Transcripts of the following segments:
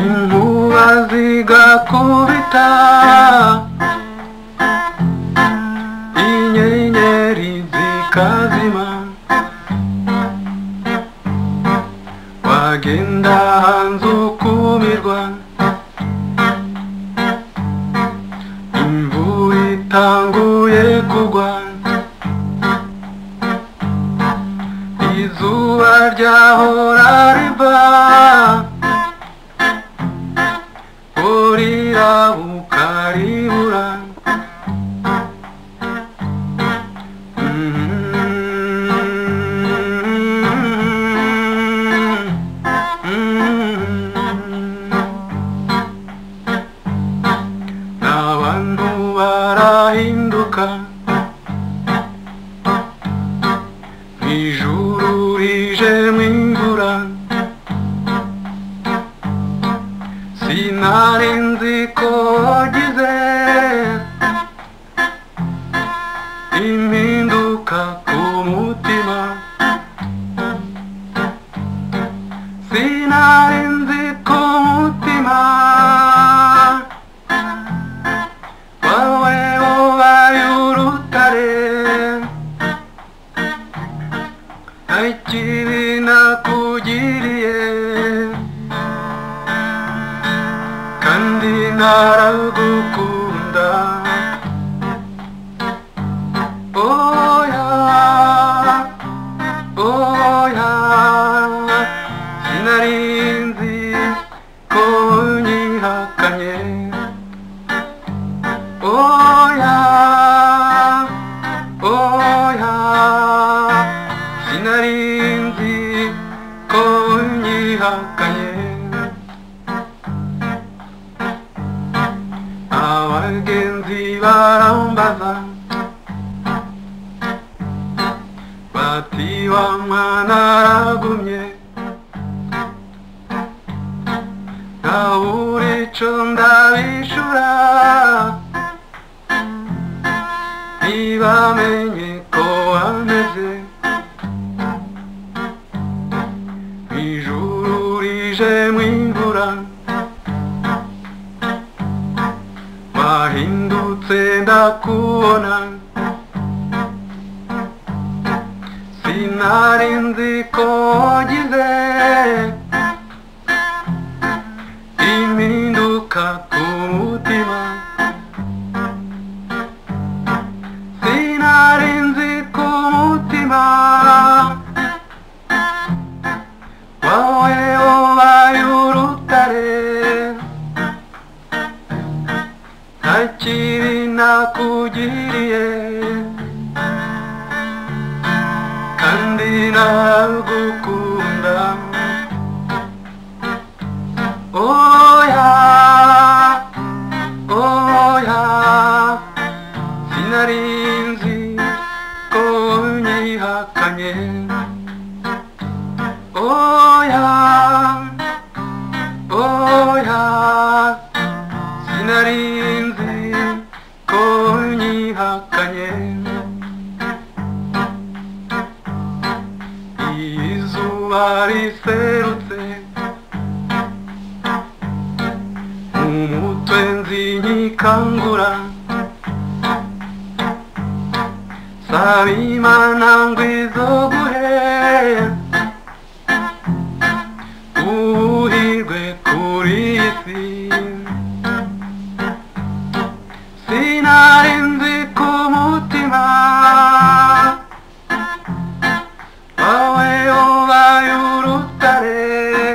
inkuba zigakubita inyenyeri zikazima wagenda hanze ukumirwa imvura itanguye kugwa izuba ryahora riva burira bukaribura n'abantu barahinduka ijuru rijemo imvura sinari nzi ko wagize impinduka ku mutima sinari nzi ko umutima wawe ubaye urutare ikibi nakugiriye kandi naragukunda oya oya sinari nzi ko unyihakanye oya oya sinari nzi ko unyihakanye abagenzi barambaza bati wa mwana aragumye ntabura ico ndabishura ntibamenye ko wameze ijuru rijemo imvura wahindutse ndakubona sinari nzi ko wagize impinduka ku mutima sinari nzi ko umutima wawe ubaye urutare nta kibi nakugiriye kandi nagukunda oya oya sinari nzi ko unyihakanye oya oya sinari nzi ko unyihakanye izuba riserutse umutwe nzinyikangura saba imana ngo izoguhe ubuhirwe kuri iyi si sinari nzi ku mutima wawe ubaye urutare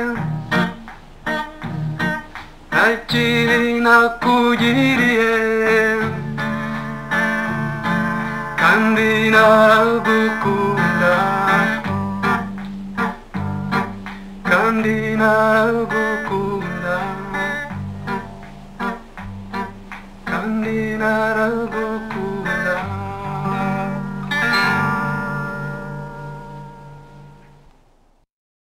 nta kibi nakugiriye kandi naragukunda kandi naragukunda kandi naragukunda